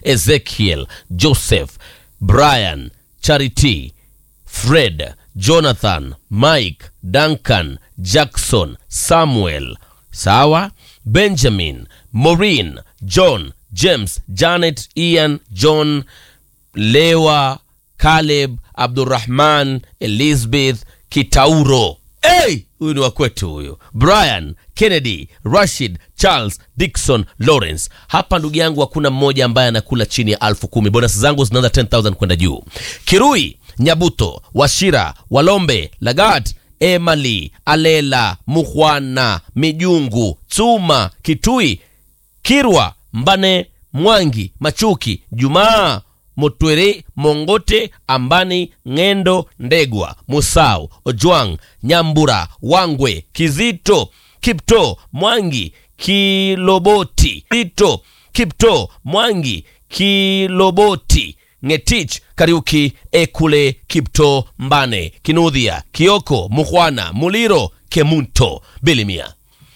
Ezekiel, Joseph, Brian, Charity, Fred, Jonathan, Mike, Duncan, Jackson, Samuel, sawa, Benjamin, Maureen, John, James, Janet, Ian, John, Lewa, Caleb, Abdurrahman, Elizabeth, Kitauro. Hey, huyu ni wakwetu huyu. Brian, Kennedy, Rashid, Charles, Dixon, Lawrence. Hapa ndugu yangu hakuna mmoja ambaye anakula chini ya alfu kumi. Bonus zangu zinaanza 10000 kwenda juu. Kirui, Nyabuto, Washira, Walombe, Lagat, Emali, Alela, Muhwana, Mijungu, Tsuma, Kitui, Kirwa, Mbane, Mwangi, Machuki, Jumaa, Motwere, Mongote, Ambani, Ng'endo, Ndegwa, Musau, Ojwang, Nyambura, Wangwe, Kizito, Kipto, Mwangi, Kiloboti, Kito, Kipto, Mwangi, Kiloboti, Ngetich, Kariuki, Ekule, Kipto, Mbane, Kinudhia, Kioko, Muhwana, Muliro, Kemunto, Bilimia.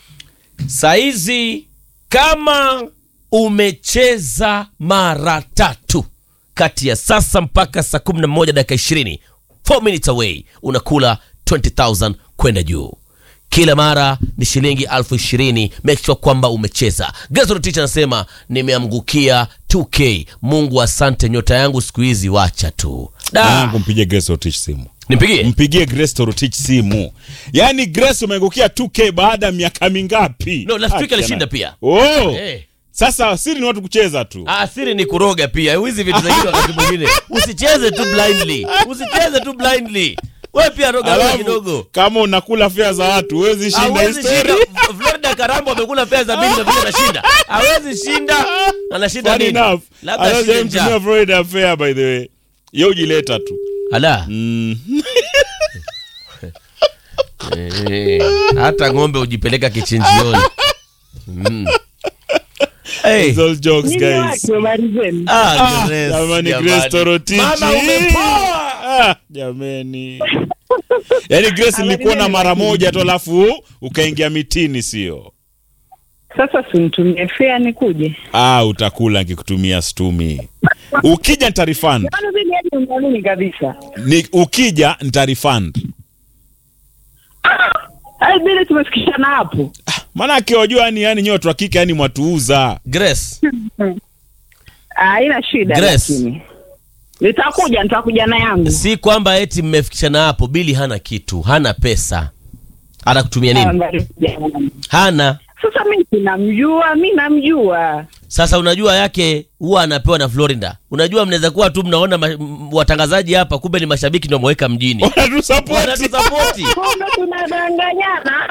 Saizi kama umecheza mara tatu kati ya sasa mpaka saa 11 dakika 20 4 minutes away unakula 20000 kwenda juu kila mara ni shilingi elfu ishirini make sure kwamba umecheza Gesrotich anasema nimeamgukia 2k mungu asante nyota yangu siku hizi wacha tu da Mwanangu, mpigie Grace Rotich simu nimpigie mpigie Grace Rotich simu yaani Grace umeangukia 2k baada ya miaka mingapi No, last week Acha alishinda na- pia. oh. Eh. sasa siri ni watu kucheza tu asiri ni kuroga pia hizi vitu zingine wakati mwingine usicheze tu blindly usicheze tu blindly we pia roga roga Alafu, kidogo kama unakula fea za watu huwezi shinda hawezi histori shinda florida karambo amekula pesa za bili na vile anashinda hawezi shinda anashinda Funny nini enough labda ashinde anajamtumia njaa Florida fair by the way ye ujileta tu ala mm. Eh, hata ng'ombe hujipeleka kichinjioni mm. hey. It's all jokes guys habari zenu ah, Grace, jamani jamani. Grace Torotich Mama, umepoa. ah, jamani yaani Grace nilikuona mara moja tu alafu ukaingia mitini sio sasa simtumie fea nikuje ah, utakula nikikutumia stumi ukija nitarifund Yaani vile hadi unaamini kabisa ni, ukija nitarifund ai vile tumefikishana hapo maanake wajua yani yani nyewe watu wa kike yani mwatuuza Grace, Ah, haina shida Grace. lakini nitakuja nitakuja na yangu si kwamba eti mmefikishana hapo bili hana kitu hana pesa atakutumia nini Habari jamani. hana sasa mi sinamjua mi namjua sasa unajua yake huwa anapewa na florida unajua mnaweza kuwa tu mnaona ma, m- watangazaji hapa kumbe ni mashabiki ndio wameweka mjini wanatusapoti wanatusapoti kumbe tunadanganyana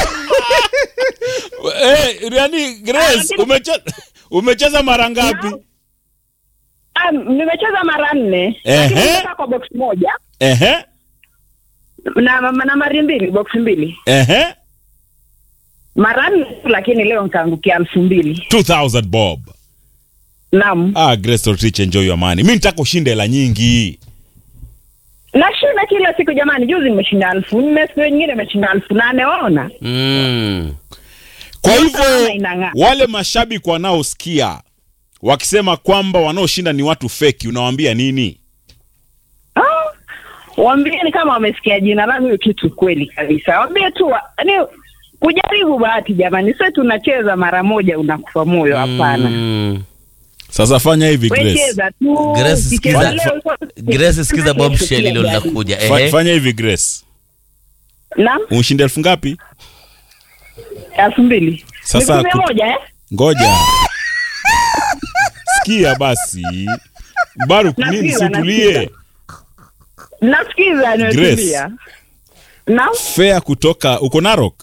eh, yani Grace umecheza umecheza mara ngapi Ah, nimecheza mara nne Ehe. lakini nimecheza kwa box moja ehe na, na, na mari mbili box mbili ehe mara nne lakini leo nikaangukia elfu mbili 2000 bob naam ah Grace Torotich enjoy your money mimi nitaka ushinde hela nyingi nashinda kila siku jamani juzi nimeshinda elfu nne siku nyingine nimeshinda elfu nane waona mm. kwa Nyota hivyo naona inang'aa. wale mashabiki wanaosikia wakisema kwamba wanaoshinda ni watu feki unawaambia nini Ah, waambieni kama wamesikia jina langu hiyo kitu kweli kabisa waambie tu wa- ni kujaribu bahati jamani sio tunacheza mara moja unakufa moyo hapana Mm. sasa fanya hivi We Grace cheza tu Grace, ukicheza sikiza- leo, fa- Grace sikiza bombshell hilo linakuja Fa- ehe fanya hivi Grace naam umshinde elfu ngapi elfu mbili Sasa Ni kumi ku- moja eh ngoja sikia basi Baruk nini Nasikiza, situlie nasikiza. nasikiza nimetulia naam fea kutoka uko Narok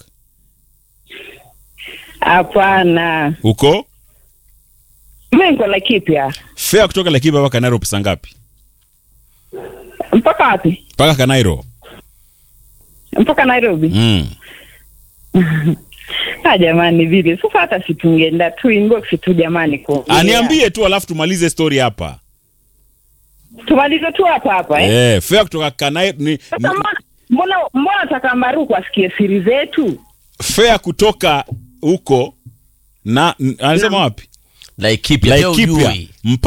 hapana uko mi niko Laikipia fea kutoka Laikipia mpaka Nairo pesa ngapi mpaka wapi mpaka Kanairo mpaka Nairobi mm. ah jamani vile sasa hata situngeenda tu inbox tu jamani kuongea. aniambie tu alafu tumalize story hapa tumalize tu hapa hapa eh? eh fea kutoka Kanairo ni, Sasa ni mbona mbona mbona taka Maruku asikie siri zetu fea kutoka huko na n- anasema wapi Laikipia pia Laikipia ujui